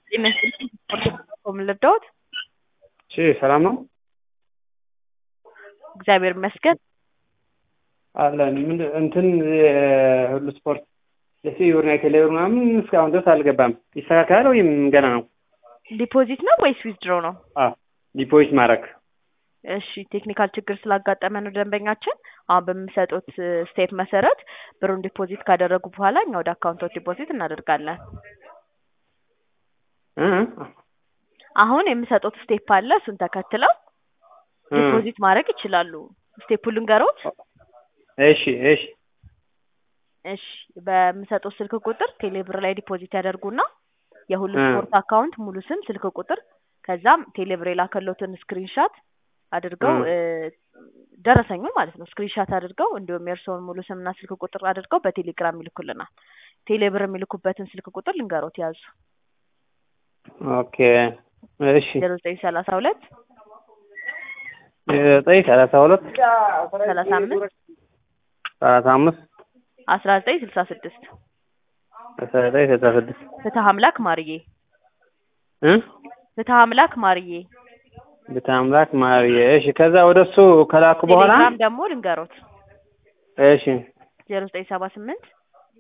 ይመስልኝ ምን ልርዳዎት? እሺ ሰላም ነው እግዚአብሔር ይመስገን። አለን ምን እንትን ሁሉ ስፖርት የሲዩር እና የቴሌብር ምናምን እስካሁን ድረስ አልገባም። ይስተካከላል ወይም ገና ነው? ዲፖዚት ነው ወይስ ዊዝድሮ ነው? አዎ ዲፖዚት ማድረግ እሺ ቴክኒካል ችግር ስላጋጠመ ነው ደንበኛችን አሁን በሚሰጡት ስቴፕ መሰረት ብሩን ዲፖዚት ካደረጉ በኋላ እኛ ወደ አካውንቶች ዲፖዚት እናደርጋለን። እ አሁን የሚሰጡት ስቴፕ አለ። እሱን ተከትለው ዲፖዚት ማድረግ ይችላሉ። ስቴፑን ልንገሮት? እሺ እሺ እሺ በሚሰጡት ስልክ ቁጥር ቴሌብር ላይ ዲፖዚት ያደርጉና የሁሉ ስፖርት አካውንት ሙሉ ስም፣ ስልክ ቁጥር ከዛም ቴሌብር የላከሎትን ስክሪንሻት አድርገው ደረሰኙን ማለት ነው ስክሪንሻት አድርገው እንዲሁም የእርስዎን ሙሉ ስምና ስልክ ቁጥር አድርገው በቴሌግራም ይልኩልናል። ቴሌብር የሚልኩበትን ስልክ ቁጥር ልንገሮት ያዙ። ኦኬ እሺ ዜሮ ዘጠኝ ሰላሳ ሁለት ዘጠኝ ሰላሳ ሁለት ሰላሳ አምስት ሰላሳ አምስት አስራ ዘጠኝ ስልሳ ስድስት አስራ ዘጠኝ ስልሳ ስድስት ፍትህ አምላክ ማርዬ እ ፍትህ አምላክ ማርዬ ቤተ አምላክ ማርዬ። እሺ ከዛ ወደ እሱ ከላኩ በኋላ ቴሌግራም ደግሞ ልንገሮት እሺ ዜሮ ዘጠኝ ሰባ ስምንት